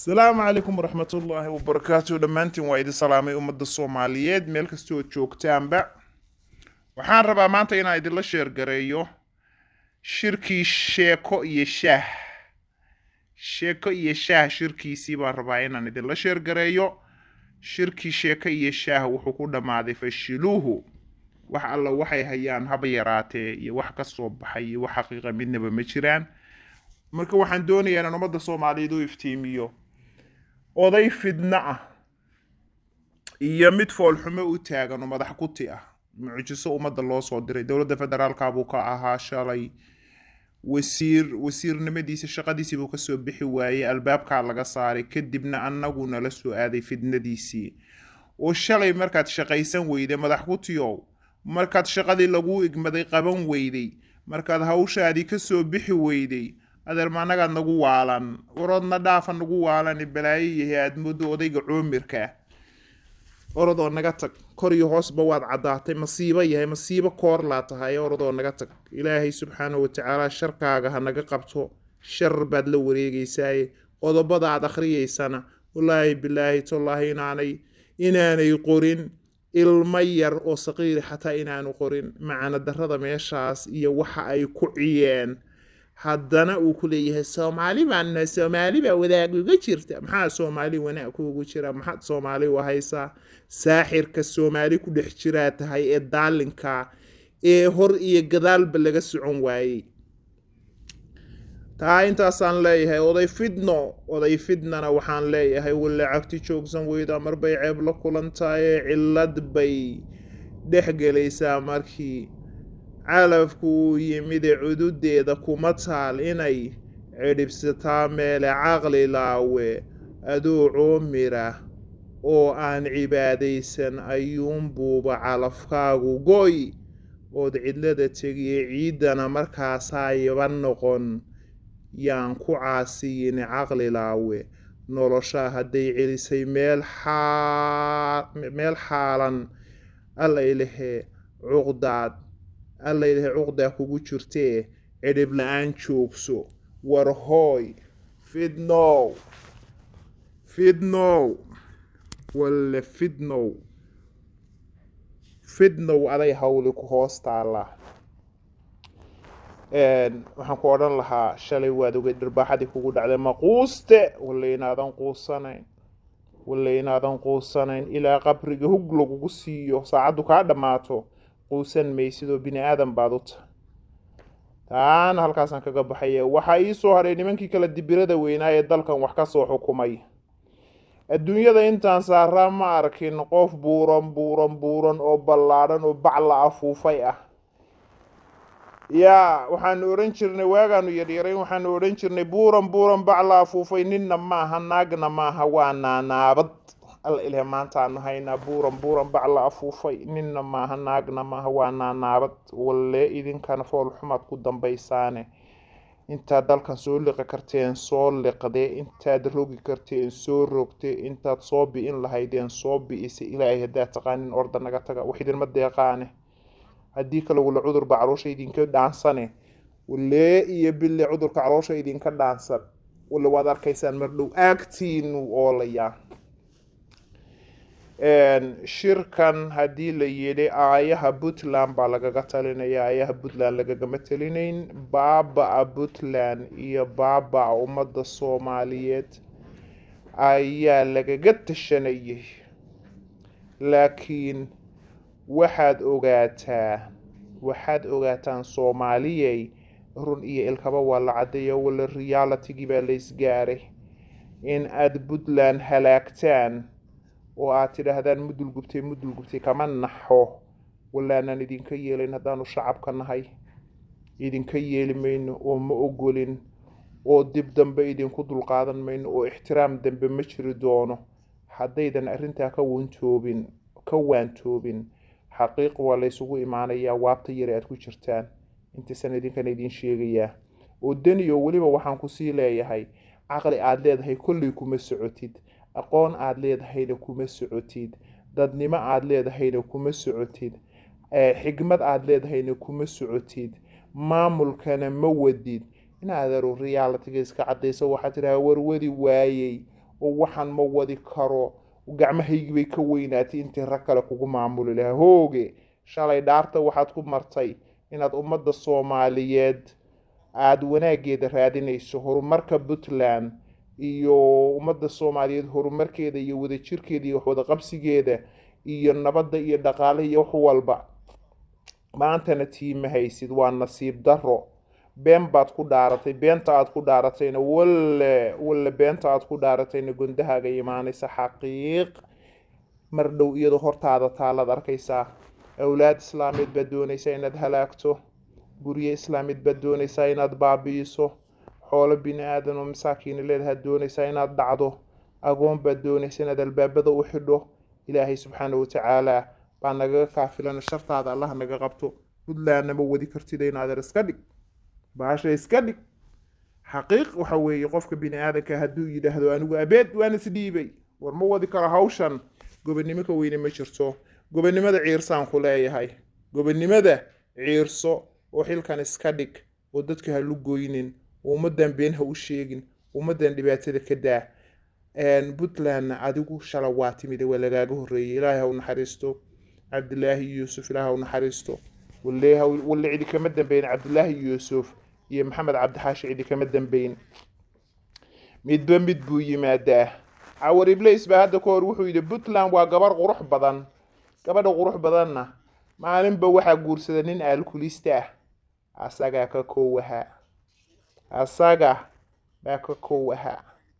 asalaamu calaykum waraxmatullaahi wabarakaatu dhammaantiin waa idin salaamay ummadda soomaaliyeed meel kastoo joogtaanba waxaan rabaa maanta inaan idinla sheergareeyo shirkii sheeko iyo shaah sheeko iyo shaah shirkiisii baan rabaa inaan idinla sheergareeyo shirkii sheeko iyo shaah wuxuu ku dhammaaday fashiluuhu wax alla waxay hayaan haba yaraatee iyo wax ka soo baxay iyo wax xaqiiqa midnaba ma jiraan marka waxaan doonayaa inaan ummadda soomaaliyeed u iftiimiyo oday fidno ah iyo mid foolxumo u taagan oo madax kuti ah mucjiso ummadda loo soo diray dowladda federaalka buu ka ahaa shalay wasiir wasiirnimadiisa shaqadiisii buu kasoo bixi waayey albaabkaa laga saaray kadibna annagu nala soo aaday fidnadiisii oo shalay markaad shaqaysan weyday madax kutiyow markaad shaqadii laguu igmaday qaban weyday markaad hawshaadii kasoo bixi weyday adeerma annagaad nagu waalan waroodna dhaafa nagu waalan balaayo yahay aad moodo odayga coomirka orodoo naga tag kor iyo hoosba waad caddaatay masiibo yahay masiibo koorlaa tahay orodoo naga tag ilaahay subxaanahu watacaala sharkaaga ha naga qabto shar baad la wareegeysaaye qodobada aad akhriyeysana wallaahi bilaahi tallaahi inaanay inaanay qorin ilmo yar oo saqiiri xataa inaanu qorin macana darrada meeshaas iyo waxa ay ku ciyeen haddana uu ku leeyahay soomaali baana soomaali baa wadaag uga jirta maxaa soomaali wanaag kuugu jira maxaad soomaali u haysaa saaxirka soomaali ku dhex jiraa tahay ee daalinka ee hor iyo gadaalba laga socon waayey taa intaasaan leeyahay oday fidno oday fidnana waxaan leeyahay walla cagti joogsan weyda marbay ceeb la kulantaayee cillad bay dhex gelaysaa markii calafku uu yimide cududeeda kuma taal inay cidhibsataa meele caqli laawe adoo coomira oo aan cibaadaysan ayuunbuuba calafkaagu goy ood cidlada tegiye ciiddana markaasaa yaba noqon yaan ku caasiyin caqli laawe noloshaa hadday celisay meel xaalan allaylahee cuqdaad allaylahee cuqdaa kugu jirtee cidhib la-aan joogso war hooy fidnow fidnow walle fidnow fidnow aday hawli ku hoos taalla waxaan ku odhan lahaa shalay waad ogay dharbaaxadii kugu dhacday maquuste walle inaadan quusanayn walle inaadan quusanayn ilaa qabriga hug lagugu siiyo saacaddu kaa dhammaato quusan maysidoo bini aadan baad u tahay taana halkaasaan kaga baxaya waxaa ii soo hadhay nimankii kala dibirada weynaa ee dalkan wax ka soo xukumay adduunyada intaan saaraa ma arkin qof buuran buuran buuran oo ballaadhan oo bac la afuufay ah yaa waxaanu odhan jirnay waagaanu yaryarayn waxaanu odhan jirnay buuran buuran bac la afuufay ninna maaha naagna maaha waa naanaabad alla ilaahay maantaanu haynaa buuran buuran bac la afuufay ninna maaha naagna maaha waa naanaabad walle idinkana foolxumaad ku dambaysaane intaad dalkan soo liqi karteen soo liqdee intaad rogi karteen soo rogte intaad soo bi-in lahaydeen soo bi-ise ilaahay haddaad taqaanin orda naga taga wax idinma deeqaane haddii kale walla cudurba caloosha idinka dhaansane walle iyo bille cudurka caloosha idinka dhaansan walle waad arkaysaan mardhow aagtiinu oolayaa shirkan haddii la yidhi aayaha puntland baa lagaga talinaya aayaha puntland lagagama talinayn baaba-a puntland iyo baaba-a ummadda soomaaliyeed ayaa lagaga tashanayay laakiin waxaad ogaataa waxaad ogaataan soomaaliyey run iyo ilkaba waa la caddeeya walla realitigii baa la isgaaray in aada puntland halaagtaan oo aad tidhaahdaan mudul gubtay mudul gubtay kama naxo wallaanaan idinka yeelayn haddaanu shacabka nahay idinka yeeli mayno oo ma ogolin oo dib dambe idinku dulqaadan mayno oo ixtiraam dambe ma jiri doono haddaydan arrintaa ka wantoobin ka waantoobin xaqiiq waa laysugu imaanayaa waabta yare aad ku jirtaan intaysan idinkana idiin sheegayaa oo daniyo weliba waxaan kusii leeyahay caqli aada leedahay kolley kuma socotid aqoon aada leedahayna kuma socotid dadnimo aada leedahayna kuma socotid xigmad aada leedahayna kuma socotid maamulkana ma wadid in adeeru realitiga iska cadayso waxaa tidhaha warwadi waayey oo waxaan ma wadi karo gacmahaygii bay ka weynaatay intii rag kale kugu maamuli lahaa hooge shalay dhaarta waxaad ku martay inaad ummadda soomaaliyeed aada wanaaggeeda raadinayso horumarka puntland iyo ummadda soomaaliyeed horumarkeeda iyo wadajirkeeda iyo waxwadaqabsigeeda iyo nabadda iyo dhaqaalaha iyo wax walba maantana tiima haysid waa nasiib daro been baad ku dhaaratay beenta aad ku dhaaratayna walle walle beenta aad ku dhaaratayna gondahaaga imaanaysa xaqiiq mar dhow iyadoo hortaada taalaad arkaysaa awlaad islaameed baad doonaysaa inaad halaagto guryo islaameed baad doonaysaa inaad baabi'iso xoolo bini aadan oo masaakiina leedahaad doonaysaa inaad dhacdo agoon baad doonaysa inaad albaabada u xidho ilaahay subxaana watacaala baa nagaga kaafilana shartaada allah naga qabto puntlandna ma wadi kartida inaadeer iska dhig baasha iska dhig xaqiiq waxa weeye qofka bini aadanka hadduu yidhaahdo anigu abeed waan isdhiibay war ma wadi karo hawshan gobonnimo ka weyne ma jirto gobonnimada ciirsaan ku leeyahay gobonnimada ciirso oo xilkan iska dhig oo dadka ha lu goynin oo ummaddan been ha u sheegin ummaddan dhibaatada ka daa puntlandna adigu shala waa timid waa lagaaga horreeyay ilaahay ha u naxariisto cabdilaahi yuusuf ilaahay ha u naxariisto walle cidi kama dambeyn cabdilaahi yuusuf iyo maxamed cabdixaashi cidi kama dambeyn midba mid buu yimaadaa cawar iblis baa hadda ka hor wuxuu yidhi puntland waa gabar qurux badan gabadha qurux badanna maalinba waxaa guursada nin aalkulista ah asagaa ka kow ahaa asaga baa ka kow ahaa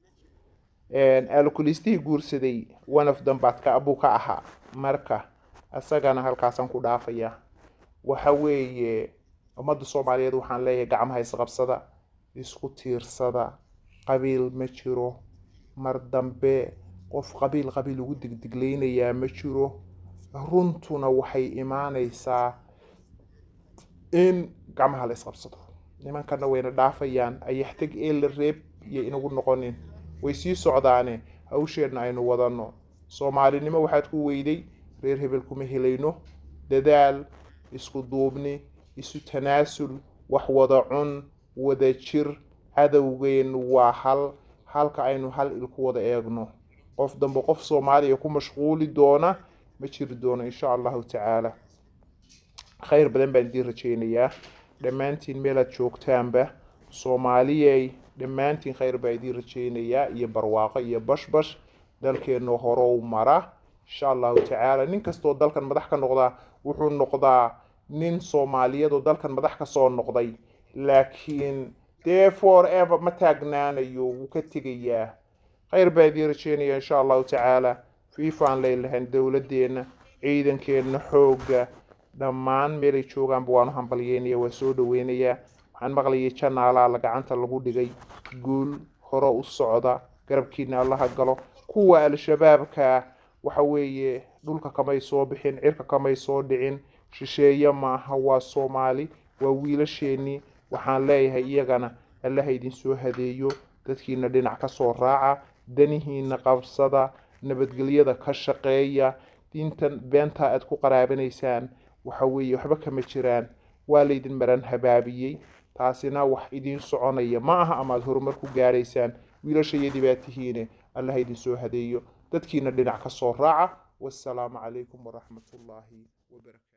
aalkulistihii guursaday one of them baad ka buu ka ahaa marka asagana halkaasaan ku dhaafayaa waxa weeye ummadda soomaaliyeed waxaan leeyahay gacmaha isqabsada isku tiirsada qabiil ma jiro mar dambe qof qabiil qabiil ugu digdigleynayaa ma jiro runtuna waxay imaanaysaa in gacmaha la isqabsado nimankana wayna dhaafayaan ayaxtag ee la reeb iyo inagu noqonin way sii socdaane hawsheenna aynu wadanno soomaalinimo waxaad ku weyday reer hebel kuma helayno dadaal isku duubni isu tanaasul wax wada cun wada jir cadowgeennu waa hal halka aynu hal il ku wada eegno qof dambe qof soomaaliya ku mashquuli doona ma jiri doono insha allahu tacaala khayr badan baan idiin rajeynayaa dhammaantiin meelaad joogtaanba soomaaliyey dhammaantiin khayr baa idiin rajeynayaa iyo barwaaqo iyo bashbash dalkeenna horow mara insha allahu tacaala nin kastoo dalkan madax ka noqdaa wuxuu noqdaa nin soomaaliyeed oo dalkan madax ka soo noqday laakiin dee for ever ma taagnaanayo wuu ka tegayaa khayr baa idiin rajeynaya insha allahu tacaala fiifaan leelahayn dowladeenna ciidankeenna xoogga dhammaan meelay joogaanba waanu hambalyeynaya waa soo dhaweynayaa waxaan maqlayay janaalaala gacanta lagu dhigay guul hore u socda garabkiina allaha galo kuwa al-shabaabka waxa weeye dhulka kamay soo bixin cirka kamay soo dhicin shisheeye maaha waa soomaali waa wiilasheenii waxaan leeyahay iyagana allaha idinsoo hadeeyo dadkiina dhinac ka soo raaca danihiina qabsada nabadgelyada ka shaqeeya diintan beentaa aad ku qaraabanaysaan waxa weeye waxba kama jiraan waa laydin maran habaabiyey taasina wax idiin soconaya ma aha amaad horumar ku gaaraysaan wiilashayadii baa tihiine allaha idinsoo hadeeyo dadkiina dhinac ka soo raaca wassalaamu calaykum waraxmatullaahi wabarakaatu